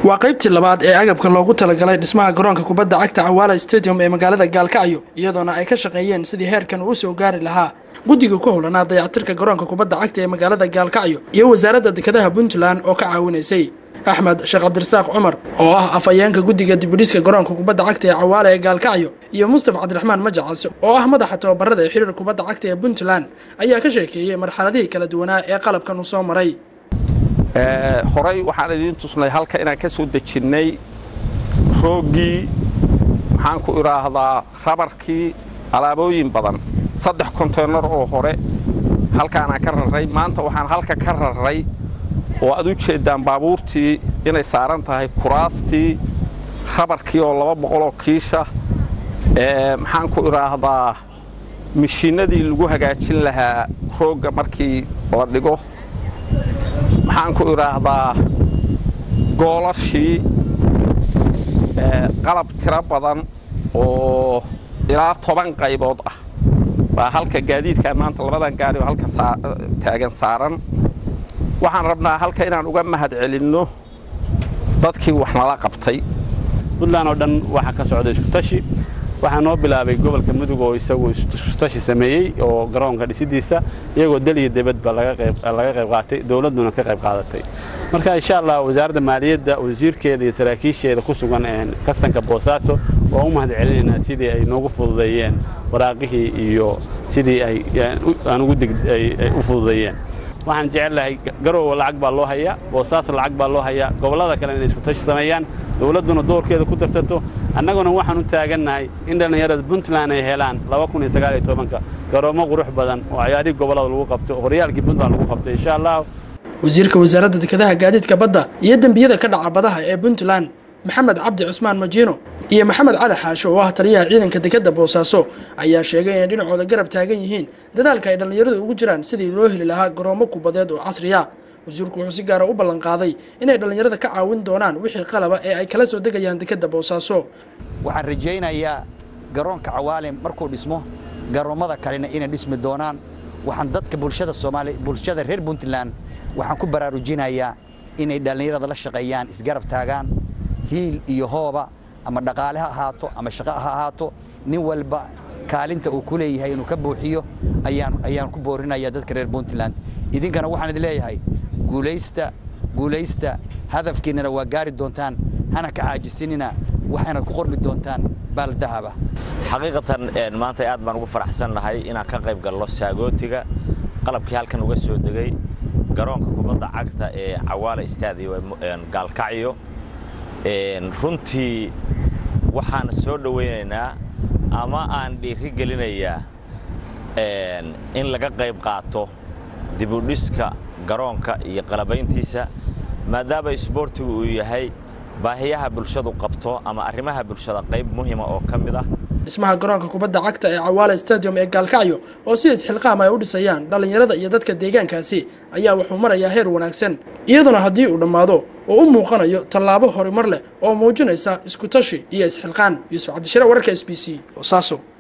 waa qaybtii labaad ee agabka loogu talagalay dhismaha garoonka kubadda cagta cawaala stadium ee magaalada gaalkacyo iyadoona ay ka shaqeeyeen sidii heerkan uu soo gaari lahaa guddiga ku howlanaa dayactirka garoonka kubadda cagta ee magaalada gaalkacyo iyo wasaaradda dekedaha puntland oo ka caawinaysay axmed sheekh cabdirasaaq cumar oo ah afhayeenka guddiga dibudhiska garoonka kubadda cagta ee cawaala ee gaalkacyo iyo mustafa cabdiraxmaan majacas oo ah madaxa tababarada ee xiriir kubadda cagta ee puntland ayaa ka sheekeeyey marxaladihii kala duwanaa ee qalabkan uu soo maray horey waxaan idiin tusnay halka inaan ka soo dejinnay rooggii maxaan ku idhaahdaa rabarkii alaabooyin badan saddex konteynar oo hore halkaanaan ka raray maanta waxaan halka ka raray oo aad u jeeddaan baabuurtii inay saaran tahay kuraastii rabarkii oo laba boqoloo kiisha maxaan ku idhaahdaa mishiinnadii lagu hagaajin lahaa roogga markii la dhigo maxaan ku idhaahdaa goolashii qalab tiro badan oo ilaa toban qaybood ah baa halka gaadiidkaa maanta labadan gaari oo halka taagan saaran waxaan rabnaa halka inaan uga mahad celinno dadkii wax nala qabtay puntland oo dhan waxaa ka socda iskutashi waxaa noo bilaabay gobolka mudug oo isagu iskutashi sameeyey oo garoonka dhisidiisa iyagoo dal iyo debadba laga qayb qaatay dowladduna ka qayb qaadatay marka insha allah wasaaradda maaliyadda wasiirkeeda iyo saraakiisheeda ku sugan kastanka boosaaso waa u mahad celinaynaa sidii ay noogu fududeeyeen waraaqihii iyo sidii aan ugu u fududeeyeen waxaan jecellahay garoowa lacag baa loo hayaa boosaaso lacag baa loo hayaa gobollada kale inay iskutashi sameeyaan dowladduna doorkeeda ku darsato annaguna waxaan u taagannahay in dhallinyarada puntland ay helaan garoommo qurux badan oo cayaarihii gobollada lagu qabto horyaalkii puntland lagu qabto insha allah wasiirka wasaaradda dekedaha gaadiidka badda iyo dembiyada ka dhaca badaha ee puntland maxamed cabdi cusmaan majiino iyo maxamed cali xaasho oo ah taliyaha ciidanka dekedda boosaaso ayaa sheegay inay dhinacooda garab taagan yihiin dadaalka ay dhallinyaradu ugu jiraan sidii loo heli lahaa garoommo kubadeed oo casriya wasiirku wuxuu si gaara u ballanqaaday inay dhallinyarada ka caawin doonaan wixii qalaba ee ay kala soo degayaan dekedda boosaaso waxaan rajaynayaa garoonka cawaale markuu dhismo garoommada kalena inay dhismi doonaan waxaan dadka bulshada soomaali bulshada reer puntland waxaan ku baraarujinayaa inay dhallinyarada la shaqeeyaan isgarab taagaan hiil iyo hooba ama dhaqaale ha ahaato ama shaqo ha ahaato nin walba kaalinta uu ku leeyahay inuu ka buuxiyo ayaan ayaan ku boorinayaa dadka reer puntland idinkana waxaan idin leeyahay guulaysta guulaysta hadafkiinnana waa gaari doontaan hana ka caajisinina waxaynaad ku qormi doontaan baal dahaba xaqiiqatan maanta aad baan ugu faraxsannahay inaan ka qayb galno saagootiga qalabkii halkan uga soo degay garoonka kubadda cagta ee cawaala istaadiyo gaalkacyo runtii waxaan soo dhowaynaynaa ama aan dhiiri gelinayaa in laga qayb qaato dibudhiska garoonka iyo qalabayntiisa maadaama isboortigu uu yahay baahiyaha bulshadu qabto ama arrimaha bulshada qayb muhiima oo ka mid ah dhismaha garoonka kubadda cagta ee cawaala stadium ee gaalkacyo oo si isxilqaam ay u dhisayaan dhallinyarada iyo dadka deegaankaasi ayaa wuxuu marayaa heer wanaagsan iyaduna haddii uu dhammaado oo u muuqanayo tallaabo horumar leh oo muujinaysa iskutashi iyo isxilqaan yuusuf cabdishire wararka s b c boosaaso